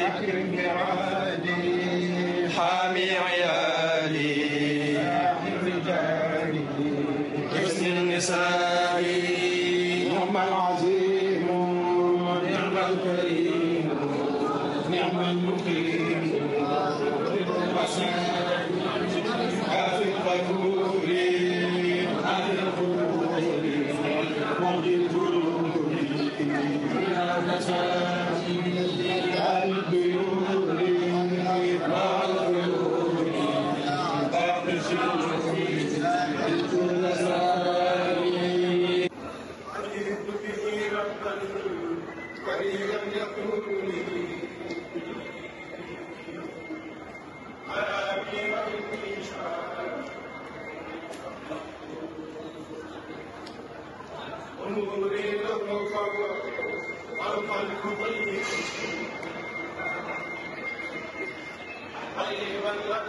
أكرم برادي حامي عيالي الرجال حسن النساء نعم العظيم نعم الكريم نعم المقيم عافي الغفور عافي الغفور وعد القلوب البيور مع الغيور بعد أجد به ربا قريبا يقول لي على أبي انظري له فهو والخلق ضيق قريبا لك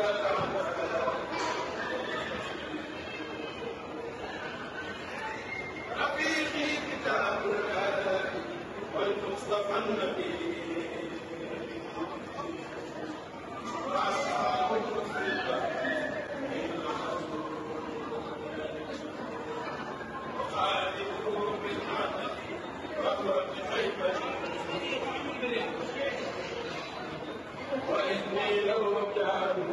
رفيقي كتاب الله والمصطفى النبي وأصحاب وخالفه بالعدل وهو بخيبة وإني لو كانوا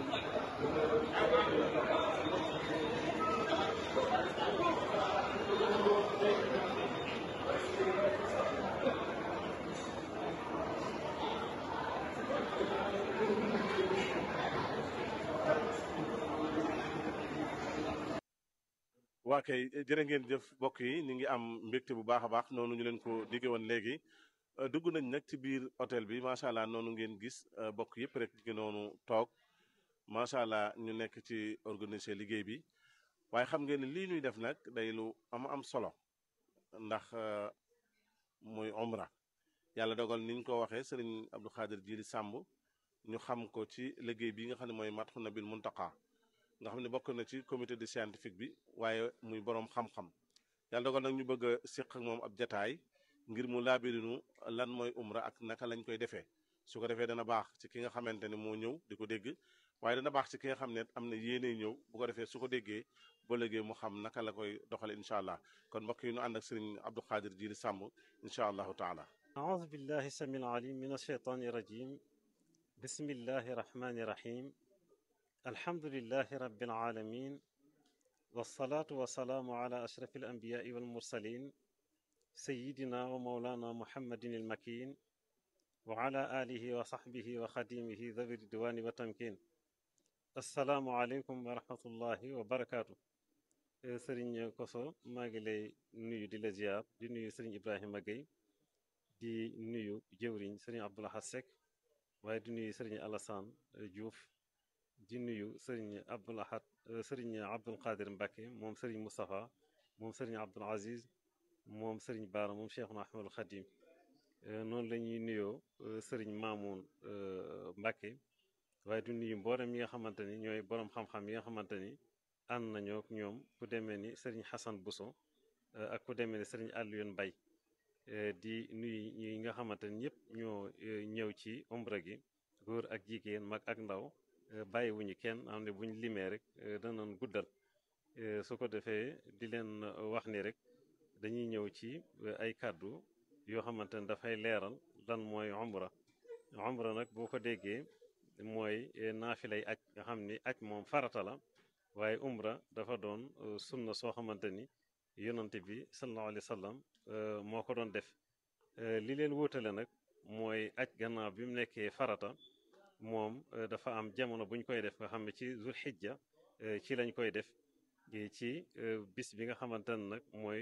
waa kay jërë ngeen jëf mbokk yi ñu ngi am mbégte bu baax a baax noonu ñu leen ko digge woon léegi dugg nañ nag ci biir hôtel bi macha allah noonu ngeen gis bokk yëpp rek ngi noonu toog macha allah ñu nekk ci organiser liggéey bi waaye xam ngeen ne lii ñuy def nag day lu am am solo ndax muy umra yàlla dogal niñ ko waxee sëriñ Abdou Khadir Jili Sàmb ñu xam ko ci liggéey bi nga xam ne mooy Madhoun Nabil Muntaqa nga xam ne bokk na ci comité de scientifique bi waaye muy boroom xam-xam yàlla dogal nag ñu bëgg a séq ak moom ab jataay ngir mu laabirinu lan mooy umra ak naka lañ koy defee su ko defee dana baax ci ki nga xamante ne moo ñëw di ko dégg waaye dana baax ci ki nga xam ne am na yéene ñëw bu ko defee su ko déggee ba léegi mu xam naka la koy doxale incha allah kon mbokk yi ñu ànd ak sëriñ Abdou Khadir Jili Sàmb incha allahu taala أعوذ بالله السميع العليم من الشيطان الرجيم بسم الله الرحمن الرحيم الحمد لله رب العالمين والصلاة والسلام على أشرف الأنبياء والمرسلين سيدنا ومولانا محمد المكين وعلى آله وصحبه وخديمه ذوي الدوان والتمكين السلام عليكم ورحمة الله وبركاته سرين كوسو ماغلي نيو دي لزيار دي نيو سرين إبراهيم مغي di nuyu jëwriñ sëriñ Abdoulaye Seck waaye di nuyu sëriñ Alassane Diouf di nuyu sëriñ Abdoulahat sëriñ Abdoul Qadir Mbacke moom sëriñ Moustapha moom sëriñ Abdoul Aziz moom sëriñ Baara moom Cheikhuna Ahmadul Khadim noonu la ñuy nuyoo sëriñ Mamoun Mbacke waaye di nuyu mboolem yi nga xamante ni ñooy borom xam-xam yi nga xamante ni ànd nañoo ak ñoom ku demee ni sëriñ Hassan Bousso ak ku demee ni sëriñ Alioune Mbaye di nuyu ñi nga xamante ni ñëpp ñoo ñëw ci umra gi góor ak jigéen mag ak ndaw bàyyiwuñu kenn am ne buñ limee rek danañ guddal su ko defee di leen wax ni rek dañuy ñëw ci ay kàddu yoo xamante ne dafay leeral lan mooy umra umra nag boo ko déggee mooy naafilay aj nga xam ni aj moom farata la waaye umra dafa doon sunna soo xamante ni yonante bi sallallahu alayhi wa sallam moo ko doon def li leen wóotale nag mooy aj gannaaw bi mu nekkee farata moom dafa am jamono bu ñu koy def nga xam ne ci zul xijja ci lañ koy def ci bis bi nga xamante ne nag mooy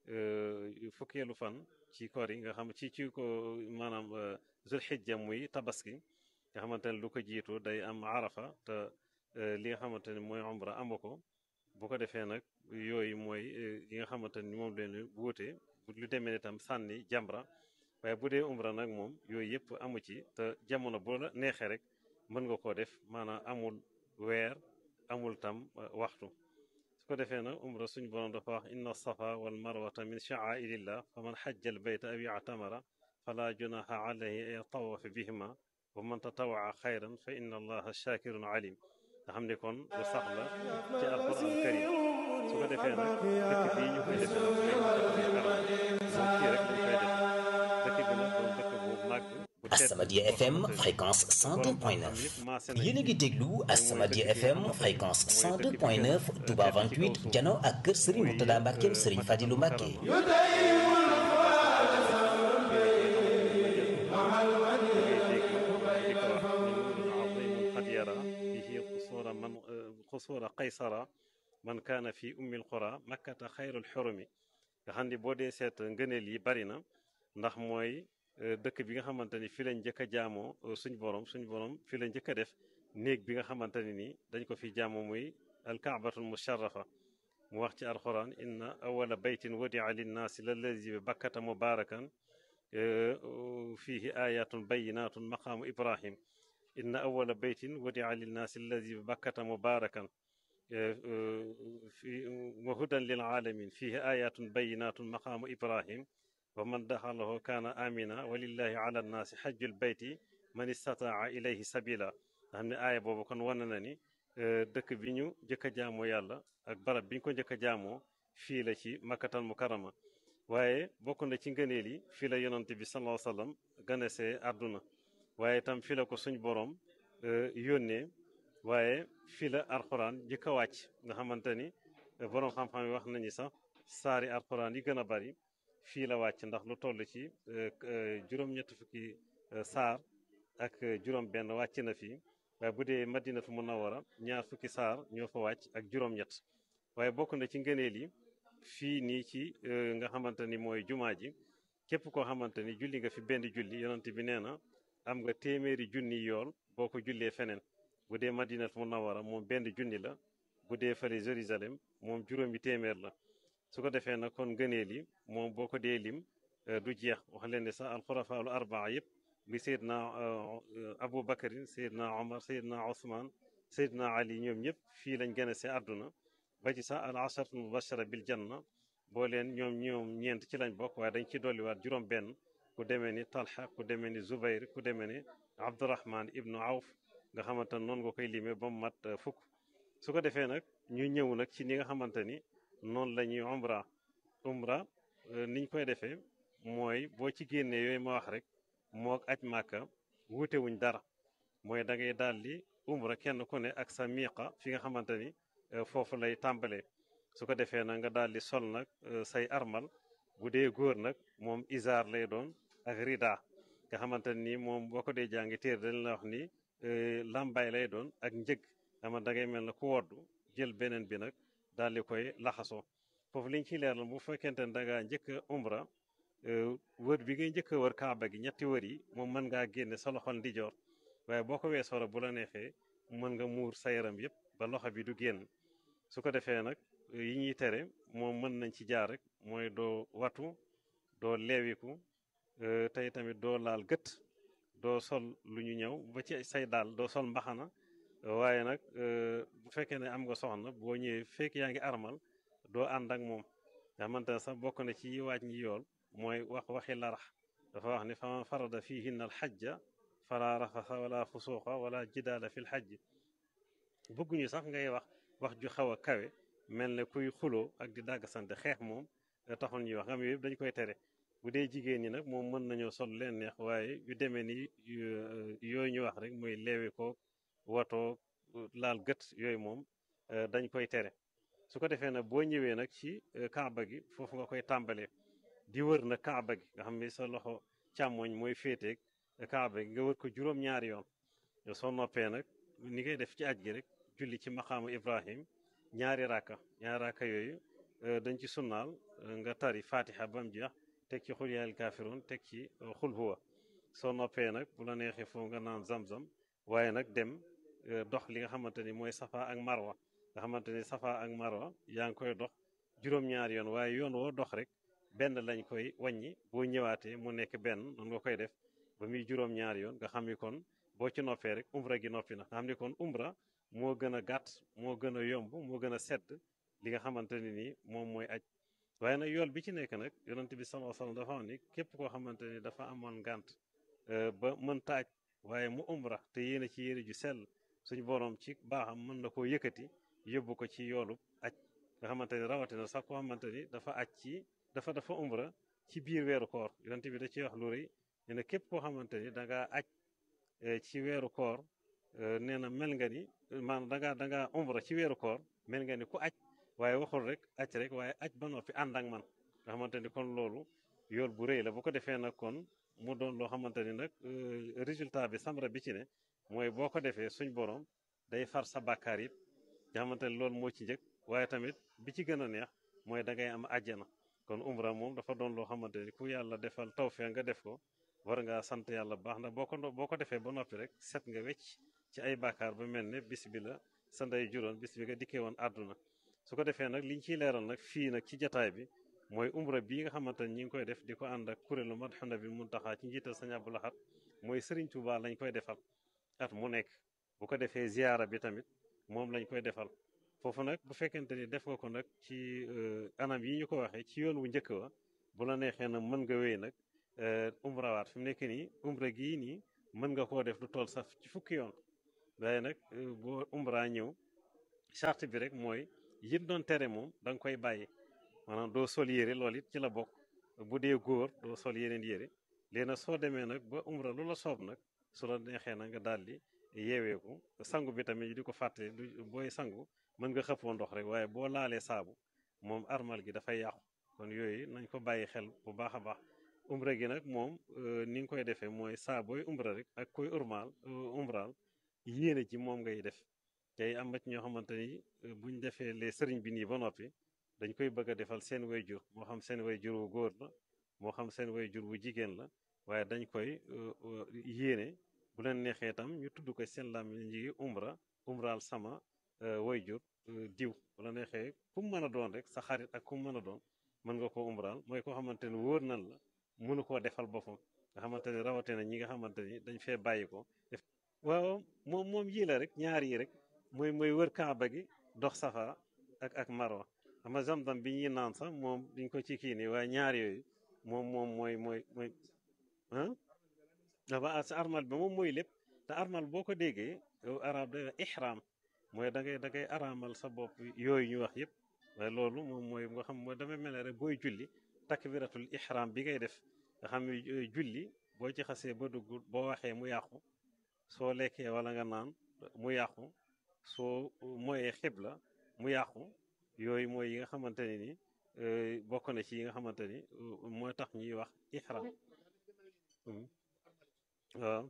fukkeelu fan ci koor yi nga xam ci ci ko maanaam zul xijja muy tabaski nga xamante ne lu ko jiitu day am arafa te li nga xamante ne mooy umra amu ko bu ko defee nag yooyu mooy yi nga xamante ni moom leen wuute lu demee ne tam sànni jamra waaye bu dee umra nag moom yooyu yëpp amu ci te jamono bu la neexee rek mën nga koo def maanaam amul weer amul tam waxtu su ko defee nag umra suñu borom dafa wax inna safa wal marwata min sha'airillah fa man xajja al bayta aw i'tamara fala junaha alayhi an yatawafa bihima wa man tatawaa xayran fa inna allaha shakirun alim nga xam ne kon lu sax la ci alquran karim su ko defee nag dëkk bii ñu koy defee nag kii rek lañ koy defee dëkk bi nag doon dëkk bu màgg bu tedd As-Samadiyya boo FM xamante ni fréquence borom xam-xam 102.9 yëpp maase nañ yéen a ngi ci. déglu mooy As-Samadiyya dëkk bi nga FM xamante ni fréquence mooy dëkk bi 102.9 gën a Touba tedd ci kaw 28 suuf. jano ak kër Serigne muy Mourtada Mbackeem euh, Serigne Fadilou Mbacke xusuura qaysara man kaana fi ummil qura makkata xayrul xurumi nga xam ni boo dee seet ngëneel yi bari na ndax mooy euh, dëkk bi nga xamante ni fi lañ njëkk a jaamoo euh, suñ borom suñ borom fi la njëkk a def néeg bi nga xamante ne ni dañ ko fi jaamoo muy alkaabatul musharrafa mu wax ci alquran inna awala baytin wadia linnaasi lallazi bi bakkata mubarakan fihi ayatun bayinatun maqaamu ibrahim inna awala baytin wadia linnaasi allazi bi bakkata mubarakan fi wa hudan lil alamin fihi ayatun bayinatun maqaamu ibrahim wa man daxalahu kaana amina walillahi ala nnaasi xajjul bayti man istataa ilayhi sabila nga xam ne aaya boobu kon wane na ni dëkk bi ñu njëkk a jaamoo yàlla ak barab bi ñu ko njëkk a jaamoo fii la ci makkatal mukarama waaye bokk na ci ngëneel yi fii la yonante bi sallallahu alayhi wasallam ganesee àdduna waaye itam fii la ko suñ borom yónnee waaye fii la alxuraan njëkk a wàcc nga xamante ni borom xam-xam yi wax nañu sax saari alxuraan yi gën a bari fii la wàcc ndax lu toll ci juróom-ñett fukki saar ak juróom-benn wàcc na fii waaye bu dee madinatu munawara ñaar fukki saar ñoo fa wàcc ak juróom-ñett waaye bokk na ci ngëneel yi fii nii ci nga xamante ni mooy jumaa ji képp koo xamante ni julli nga fi benn julli yonent bi nee na am nga téeméeri junni yool boo ko jullee feneen bu dee madinatu munawara moom benn junni la bu dee fële Jérusalem moom juróomi téeméer la su ko defee nag kon ngëneel yi moom boo ko dee lim du jeex wax leen ne sax alxurafaalu arbaa yëpp bi Seydina Abu Bakarin Seydina Omar Seydina Ousmane Seydina Ali ñoom ñëpp fii lañ gën a see àdduna ba ci sax al asharatu mubashara bil janna boo leen ñoom ñoom ñeent ci lañ bokk waaye dañ ci dolliwaat juróom benn ku demee ni Talha ku demee ni Zubayr ku demee ni Abdurahman ibnu Awf nga xamante ne noonu nga koy limee ba mu mat fukk su ko defee nag ñu ñëw nag ci ni nga xamante ni noonu la ñuy umra umra niñ koy defee mooy boo ci génnee yooyu ma wax rek mook aj màkka wuute wuñ dara mooy da ngay daal di umra kenn ku ne ak sa miiqa fi nga xamante ni foofu lay tàmbalee su ko defee nag nga daal di sol nag say armal bu dee góor nag moom isaar lay doon ak rida nga xamante ni moom boo ko dee jàngi téer dañ la wax ni làmbaay lay doon ak njëg xama da ngay mel na ku woddu jël beneen bi nag daal di koy laxasoo foofu liñ ciy leeral bu fekkente ne da ngaa njëkk a umra wër bi ngay njëkk a wër kaaba gi ñetti wër yi moom mën ngaa génne sa loxol ndijoor waaye boo ko weesoo rek bu la neexee mën nga muur sa yaram yëpp ba loxo bi du génn su ko defee nag yi ñuy tere moom mën nañ ci jaar rek mooy doo watu doo leewiku tey tamit doo laal gët doo sol lu ñu ñëw ba ci say daal doo sol mbaxana waaye nag bu fekkee ne am nga soxna boo ñëwee fekk yaa ngi armal doo ànd ak moom nga xamante ne sax bokk na ci waaj ñi yool mooy wax waxi larax dafa wax ni faman farada fihinna al xajja fala rafasa wala fusuuqa wala jidaala fil xajj bëgguñu sax ngay wax wax ju xaw a kawe mel ne kuy xuloo ak di dàgg sante xeex moom taxul ñuy wax nga xam yëpp dañ koy tere bu dee jigéen ñi nag moom mën nañoo sol leen neex waaye yu demee ni yooyu ñu wax rek muy leewi ko watoo laal gët yooyu moom dañ koy tere su ko defee nag boo ñëwee nag ci kaaba gi foofu nga koy tàmbalee di wër na kaaba gi nga xam ni sa loxo càmmoñ mooy féeteeg kaaba gi nga wër ko juróom-ñaari yoon soo noppee nag ni ngay def ci aj gi rek julli ci maqaamu ibrahim ñaari raaka ñaari raaka yooyu dañ ci sunnaal nga tari fatiha ba mu jeex teg ci xul yaayal kaafiroon teg ci xul huwa soo noppee nag bu la neexee foofu nga naan zam-zam waaye nag dem dox li nga xamante ni mooy safa ak marwa nga xamante ni safa ak marwa yaa ngi koy dox juróom-ñaari yoon waaye yoon woo dox rek benn lañ koy wàññi boo ñëwaatee mu nekk benn noonu nga koy def ba muy juróom-ñaari yoon nga xam ni kon boo ci noppee rek umra gi noppi na nga xam ni kon umra moo gën a gàtt moo gën a yomb moo gën a sedd li nga xamante ne nii moom mooy aj waaye nag yool bi ci nekk nag yonent bi sallallahu alayhi wasallam dafa wax ni képp koo xamante ni dafa amoon ngànt ba mën taaj waaye mu umra te yéene ci yére ju sell suñu borom ci baaxam mën na koo yëkkati yóbbu ko ci yoolub aj nga xamante ni rawatina sax koo xamante ni dafa aj ci dafa dafa umra ci biir weeru koor yonent bi da ciy wax lu rëy nee na képp koo xamante ni da ngaa aj ci weeru koor nee na mel nga ni maanaam da ngaa da ngaa umra ci weeru koor mel nga ni ku aj waaye waxul rek aj rek waaye aj ba noppi ànd ak man nga xamante ni kon loolu yool bu rëy la bu ko defee nag kon mu doon loo xamante ni nag résultat bi samra bi ci ne mooy boo ko defee suñ borom day far sa bàkkaar yëpp nga xamante ni loolu moo ci njëkk waaye tamit bi ci gën a neex mooy da ngay am àjjana kon umra moom dafa doon loo xamante ni ku yàlla defal tawfeex nga def ko war ngaa sant yàlla baax ndax boo ko boo ko defee ba noppi rek set nga wecc ci ay bàkkaar ba mel ne bis bi la sa ndey juróon bis bi nga dikkee woon àdduna su ko defee nag liñ ciy leeral nag fii nag ci jataay bi mooy umra bii nga xamante ni ñi ngi koy def di ko ànd ak kuréelu Madhoun Nabil Mountakha ci njiital Sëñ Abdou Lahad mooy Serigne Touba lañ koy defal at mu nekk bu ko defee ziyaara bi tamit moom lañ koy defal foofu nag bu fekkente ni def nga ko nag ci anam yi ñu ko waxee ci yoon wu njëkk wa bu la neexee nag mën nga wéy nag umrawaat fi mu nekk nii umra gii nii mën nga koo def lu toll sax ci fukki yoon waaye nag boo umra ñëw charte bi rek mooy yit doon tere moom da nga koy bàyyi maanaam doo sol yére loolu it ci la bokk bu dee góor doo sol yeneen yére léegi nag soo demee nag ba umra lu la soob nag su la neexee nag nga daal di yeeweeku sangu bi tamit di ko fàtte du booy sangu mën nga xëppoo ndox rek waaye boo laalee saabu moom armal gi dafay yàqu kon yooyu nañ ko bàyyi xel bu baax a baax umra gi nag moom ni nga koy defee mooy saa booy umra rek ak koy urmaal umraal yéene ji moom ngay def tey am na ci ñoo xamante ni buñ defee les sëriñ bi nii ba noppi dañ koy bëgg a defal seen way jur moo xam seen way jur wu góor la moo xam seen way jur wu jigéen la waaye dañ koy yéene bu leen neexee tam ñu tudd ko seen làmmiñ ji umra umraal sama way jur diw bu la neexee ku mu mën a doon rek sa xarit ak ku mu mën a doon mën nga ko umraal mooy koo xamante ni wóor nan la mënu koo defal boppam nga xamante ni rawatina ñi nga xamante ni dañ fee bàyyi ko def waaw moom moom yii la rek ñaar yi rek mooy mooy wër kaaba gi dox safa ak ak marwa xam nga zamzam bi ñuy naan sax moom duñ ko ci kii nii waaye ñaar yooyu moom moom mooy mooy mooy ah dafa sa armal bi moom mooy lépp te armal boo ko déggee yow arab day ihram mooy da ngay da ngay araamal sa bopp yooyu ñu wax yëpp waaye loolu moom mooy nga xam mooy damay mel ne rek booy julli takbiratul ihram bi ngay def nga xam ne julli boo ci xasee ba dugg boo waxee mu yàqu soo lekkee wala nga naan mu yàqu soo moyee xibla mu yàqu yooyu mooy yi nga xamante ne ni bokk na ci yi nga xamante ni mooy tax ñuy wax ihram waaw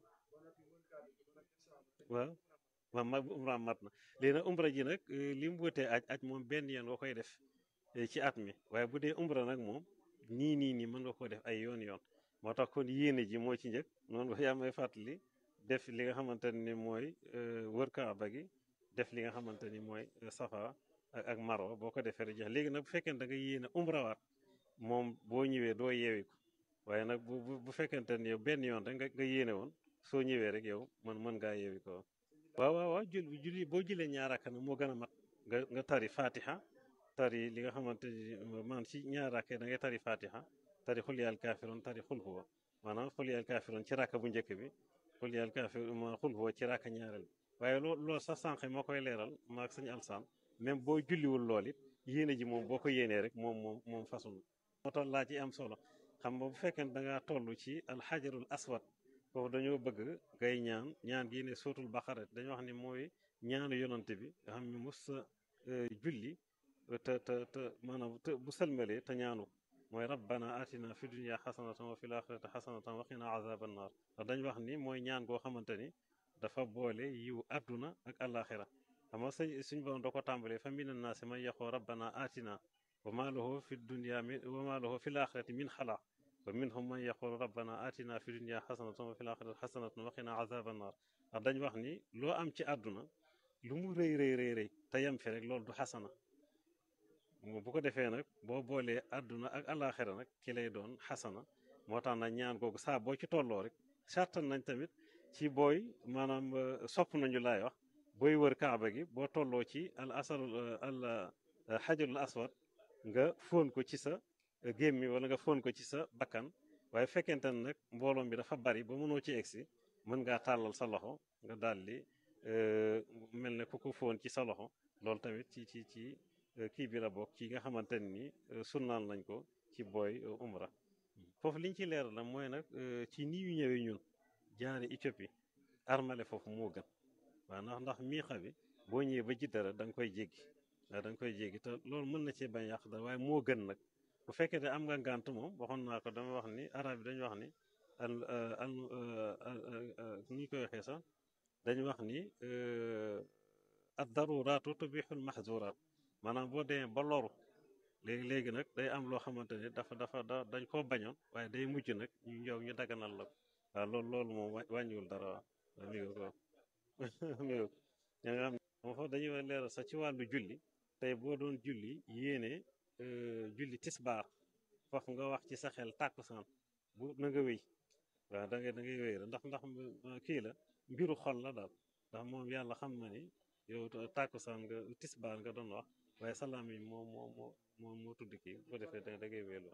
waaw waaw ma umra mat na léegi nag umra ji nag li mu wutee aj aj moom benn yoon nga koy def ci at mi waaye bu dee umra nag moom nii nii nii mën nga ko def ay yoon yoon moo tax kon yéene ji moo ci njëkk noonu yaa may fàttali def li nga xamante ni mooy wër kaaba gi def li nga xamante ni mooy safa ak marwa boo ko defee rek jeex léegi nag bu fekkente da nga yéene umrawaat moom boo ñëwee doo yeewi ko waaye nag bu bu fekkente ni yow benn yoon rek nga nga yéene woon soo ñëwee rek yow man mën ngaa yeewi ko waaw waaw waaw jul julli boo jëlee ñaaraka nag moo gën a mat nga nga tari fatiha tari li nga xamante ni man ci ñaaraka da ngay tari fatiha tari xul yaal kaafiroon tari xul huwa maanaam xul yaal kaafiroon ci rakka bu njëkk bi xul yaal kaafiroon ma xul huwa ci rakka ñaareel bi waaye loo loolu sax sànq moo koy leeral maag sañu alsaan même boo julliwul lool it yéene ji moom boo ko yéenee rek moom moom moom façon moo tax laa ci am solo xam nga bu fekkee da ngaa toll ci alxajarul aswad foofu dañoo bëgg ngay ñaan ñaan gi ne sootul baqara dañoo wax ni mooy ñaanu yonante bi nga xam ne mos sa julli te te te maanaam te bu sëlmalee te ñaanu mooy rabbana atina fi dunya xasanatan wa fil axirati xasanatan wa qina azaban naar ndax dañ wax ni mooy ñaan goo xamante ni dafa boole yiw àdduna ak àllaaxira xam nga sëñ suñ borom da ko tàmbalee fa mina naasi man yaqoo rabbana atina wa ma lahu fi dunya min wa ma lahu fi l axirati min xalaq wa minhum man yaqulu rabbana atina fi dunya xasanatan wa fil axirati xasanatan wa qina azaban naar ndax dañ wax ni loo am ci àdduna lu mu rëy rëy rëy rëy te yem fi rek loolu du xasana bu ko defee nag boo boolee àdduna ak àllaaxira nag ki lay doon xasana moo tax nag ñaan googu saa boo ci tolloo rek sartan nañ tamit ci booy maanaam sopp nañu laay wax booy wër kaaba gi boo tolloo ci al asal al xajarul aswad nga fóon ko ci sa gémmi wala nga fóon ko ci sa bakkan waaye fekkente ne nag mbooloom bi dafa bari ba mënoo ci egsi mën ngaa tàllal sa loxo nga daldi mel ne ku ko fóon ci sa loxo loolu tamit ci ci ci kii bi la bokk ci nga xamante ni sunnaal nañ ko ci booy umra foofu liñ ci leeral la mooy nag ci nii yu ñëwee ñun jaare Éthiopie armale foofu moo gën waaw ndax ndax miixa bi boo ñëwee ba ji dara da nga koy jéggi waaw da nga koy jéggi te loolu mën na cee bañ yàq dara waaye moo gën nag bu fekkee ne am nga ngànt moom waxoon naa ko dama wax ni arab yi dañu wax ni al al ni ñu koy waxee sax dañu wax ni ad daruraatu tubixul mahzuraat maanaam boo demee ba loru léegi léegi nag day am loo xamante ni dafa dafa da dañ koo bañoon waaye day mujj nag ñu ñëw ñu daganal la ko waaw loolu loolu moom wàññiwul dara waaw mi ngi ko mi ngi ña nga xam moom foofu dañuy leeral sax ci wàllu julli tey boo doon julli yéene julli tisbaar foofu nga wax ci sa xel tàkkusaan bu na nga wéy waaw da ngay da ngay wéy ndax ndax kii la mbiru xol la daal ndax moom yàlla xam na ni yow tàkkusaan nga tisbaar nga doon wax waaye salaam yi moo moo moo moo moo tudd kii bu defee da da ngay wéelu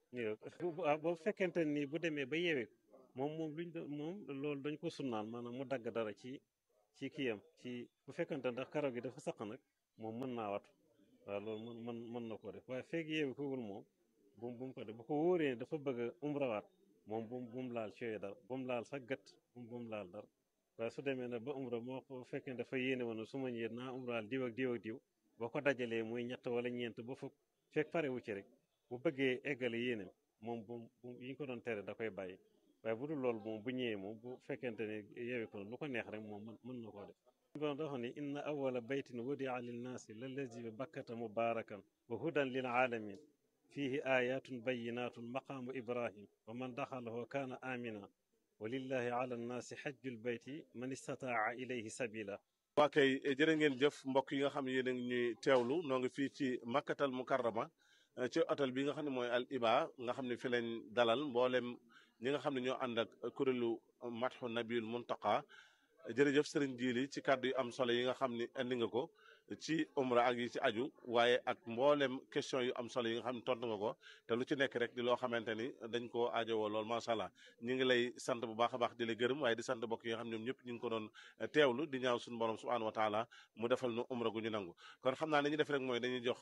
waaw boo fekkente ni bu demee ba yeewee moom moom luñ moom loolu dañ ko sunnaan maanaam mu dagg dara ci ci kiyam ci bu fekkente ndax karaw gi dafa saq nag moom mën naa watu waaw loolu mën mën mën na koo def waaye feeg yeewi ko wul moom bu bu mu ko def bu ko wóoree dafa bëgg a umrawaat moom bu bu mu laal cooyee dara bu mu laal sax gët bu bu mu laal dara waaye su demee nag ba umra moo ko fekkee dafa yéene woon su ma ñëwee naa umraal diw ak diw ak diw boo ko dajalee muy ñett wala ñeent ba fukk fekk pare wu ci rek bu bëggee eggale yéenem moom bu bu yi ñu ko doon tere da koy bàyyi waaye bu dul loolu moom bu ñëwee moom bu fekkente ne yeewi ko lu ko neex rek moom mën na koo def bon dafa ni inna awala baytin wudia linnaasi lallazi bi bakkata mubarakan wa hudan lil alamin fihi ayatun bayinatun maqaamu ibrahim wa man daxalahu kaana amina wa lillahi ala nnaasi xajjul bayti man istataa ilayhi sabila waa kay jërë ngeen jëf mbokk yi nga xam ne yéen a ngi ñuy teewlu noo ngi fii ci makkatal mukarrama ci hôtel bi nga xam ne mooy al iba nga xam ne fi lañ dalal mboolem ñi nga xam ne ñoo ànd ak kuréelu matxu nabiul muntaqa jërëjëf sëriñ Jili ci kàddu yu am solo yi nga xam ni indi nga ko ci umra ak yi ci aju waaye ak mboolem question yu am solo yi nga xam ne tontu nga ko te lu ci nekk rek di loo xamante ni dañ koo aajowoo lool macha allah ñu ngi lay sant bu baax a baax di la gërëm waaye di sant mbokk yi nga xam ñoom ñëpp ñu ngi ko doon teewlu di ñaaw suñu borom subhanahu wa taala mu defal nu umra gu ñu nangu kon xam naa li ñu def rek mooy dañuy jox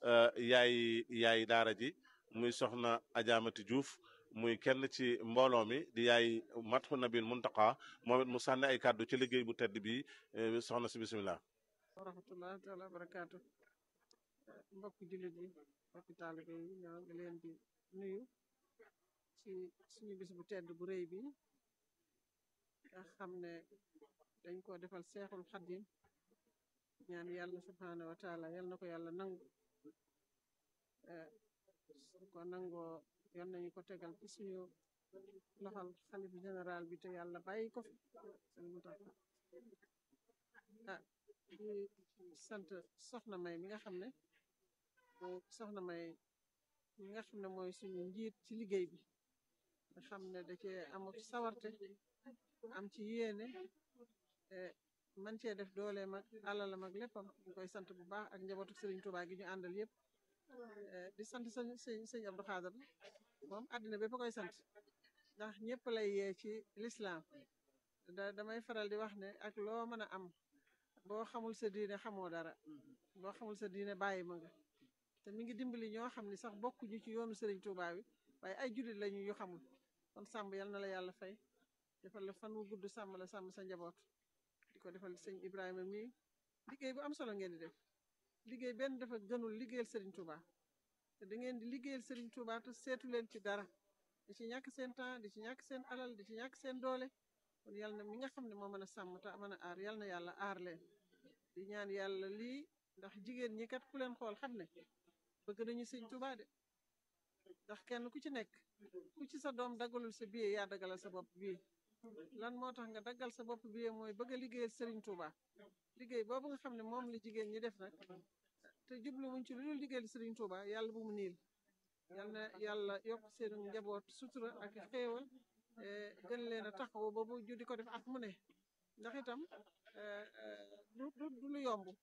yaay yaay daara ji muy soxna Ajaamati Diouf muy kenn ci mbooloo mi di yaay matxu nabil muntaqa moom it mu sànni ay kàddu ci liggéey bu tedd bi soxna si bisimilah. wa rahmatullahi taala barakaatu mbokk jullit yi mbokk taalibe yi ñoo ngi leen di nuyu ci suñu bis bu tedd bu rëy bi nga xam ne dañ ko defal seexul xaddim ñaan yàlla subhaanahu wa taala yal na ko yàlla nangu su ko nangoo yal nañu ko tegal ci suñu loxal xalif général bi te yàlla bàyyi ko fi sëñ Muntaxa ah di sant soxna may mi nga xam ne mooy soxna may mi nga xam ne mooy suñu njiit ci liggéey bi nga xam ne da cee am sawarte am ci yéene man cee def dooleem ak alalam ak léppam ñu koy sant bu baax ak njabootu Sëriñ Tuubaa gi ñu àndal yëpp di sant sëñ sëñ sëñ Abdou Xaadar moom àddina bépp koy sant ndax ñëpp lay yee ci lislaam da damay faral di wax ne ak loo mën a am boo xamul sa diine xamoo dara boo xamul sa diine bàyyi ma nga te mi ngi dimbali ñoo xam ni sax bokkuñu ci yoonu Sëriñ Tuubaa wi waaye ay jullit lañu yu xamul kon sàmm yal na la yàlla fay defal la fan wu gudd sàmm la sàmm sa njaboot di ko defal sëñ Ibrahima mii liggéey bu am solo ngeen di def liggéey benn dafa gënul liggéeyal Sëriñ Tuubaa te da ngeen di liggéeyal Sëriñ Tuubaa te seetu leen ci dara di ci ñàkk seen temps di ci ñàkk seen alal di ci ñàkk seen doole kon yal na mi nga xam ne moo mën a sàmm te mën a aar yal na yàlla aar leen di ñaan yàlla lii ndax jigéen ñi kat ku leen xool xam ne bëgg nañu Sëriñ Tuubaa de ndax kenn ku ci nekk ku ci sa doom daggalul sa billet yaa daggalal sa bopp bii lan moo tax nga daggal sa bopp billet mooy bëgg a liggéeyal Sëriñ Tuubaa liggéey boobu nga xam ne moom la jigéen ñi def nag te jublu wuñ ci lu dul liggéeyal Sëriñ Tuubaa yàlla bu mu niil yal na yàlla yokk seen njaboot sutura ak xéewal gën leen a taxaw ba bu ju di ko def at mu ne ndax itam du du du lu yomb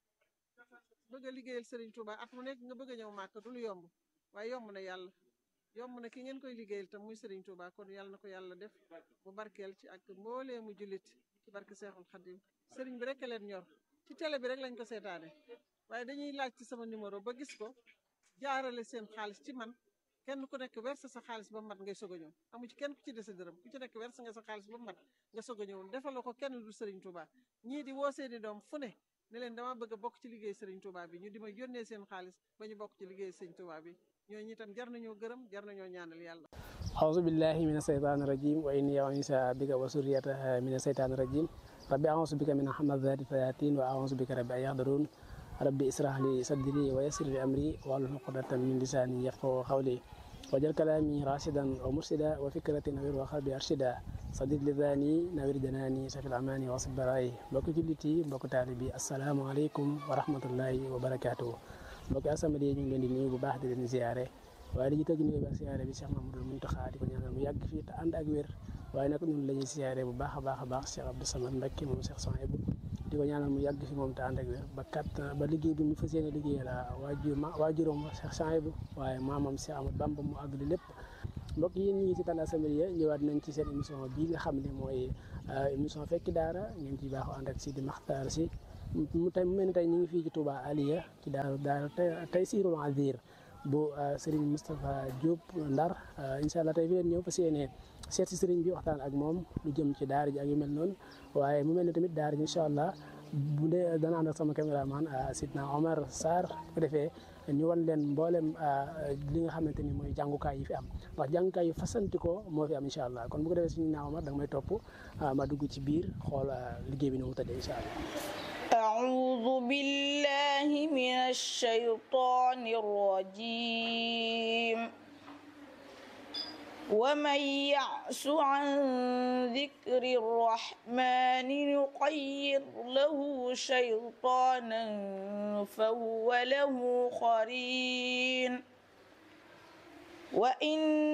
bëgg a liggéeyal Serigne Touba at mu nekk nga bëgg a ñëw màkk du lu yomb waaye yomb na yàlla yomb na ki ngeen koy liggéeyal tam muy Serigne Touba kon yàlla na ko yàlla def bu barkeel ci ak mboolee mu jullit ci barke Seexul Xadim Serigne bi rek a leen ñor ci télé bi rek lañ ko seetaane waaye dañuy laaj ci sama numéro ba gis ko jaarale seen xaalis ci man kenn ku nekk verse sa xaalis ba mat ngay soog a ñëw amu ci kenn ku ci dese dërëm ku ci nekk verse nga sa xaalis ba mat nga soog a ñëw defaloo ko kenn du Serigne Touba ñii di woo seeni doom fu ne ne leen dama bëgg a bokk ci liggéey Serigne Touba bi ñu di ma yónnee seen xaalis ba ñu bokk ci liggéey Serigne Touba bi ñooñu itam jar nañoo gërëm jar nañoo ñaanal yàlla. أعوذ بالله من الشيطان الرجيم وإني أعوذ بك وسريتها من الشيطان الرجيم ربي أعوذ بك من همزات الشياطين وأعوذ بك ربي أن يحضرون ربي اسرح لي صدري ويسر لي أمري واحلل عقدة من لساني يفقهوا قولي وجل كلامي راشدا ومرشدا وفكرة نوير وقلبي أرشدا صديق لذاني نوير جناني سفي الأماني واصب براي mbokk jullit yi mbokk taalibe bi asalaamaaleykum wa rahmatullahi wa barakaatuhu mbokk asamadi ñu ngi leen di nuyu bu baax di leen ziare waaye dañuy tëgg nuyu ba siyaare bi Cheikh Mamadou Mountakha di ko ñaanal mu yàgg fii te ànd ak wér waaye nag ñun la ñuy siyaare bu baax a baax a baax Cheikh Abdou Samad Mbacké moom Cheikh Souhaïbou di ko ñaanal mu yàgg fi moom te ànd ak wér ba kat ba liggéey bi mu fas yéene liggéey la waajur ma waajuram Cheikh Souhaïbou waaye maamam Cheikh Ahmad Bamba mu àggali lépp mbokk yi ñu ngi ci Talla Samaria ñëwaat nañ ci seen émission bii nga xam ne mooy émission fekki daara ngeen ci baaxoo ànd ak Sidi Makhtar si mu tey mu mel ni tey ñu ngi fii ci Touba Aliya ci daaru daaru Taysirul Azir bu Serigne Moustapha Diop Ndar incha allah tey fi leen ñëw fas yéene seet si Serigne bi waxtaan ak moom lu jëm ci daara ji ak yu mel noonu waaye mu mel ni tamit daara ji incha allah bu dee dana ànd ak sama caméraman Sidna Omar Sarr bu ko defee ñu wan leen mboolem li nga xamante ni mooy jàngukaay yi fi am ndax jàngukaay yu fasanti ko moo fi am incha allah kon bu ko defee suñu naaw Omar da nga may topp ma dugg ci biir xool liggéey bi nu mu tëddee incha allah. أعوذ بالله من الشيطان الرجيم ومن يعس عن ذكر الرحمن نقيض له شيطانا فهو له قرين وإن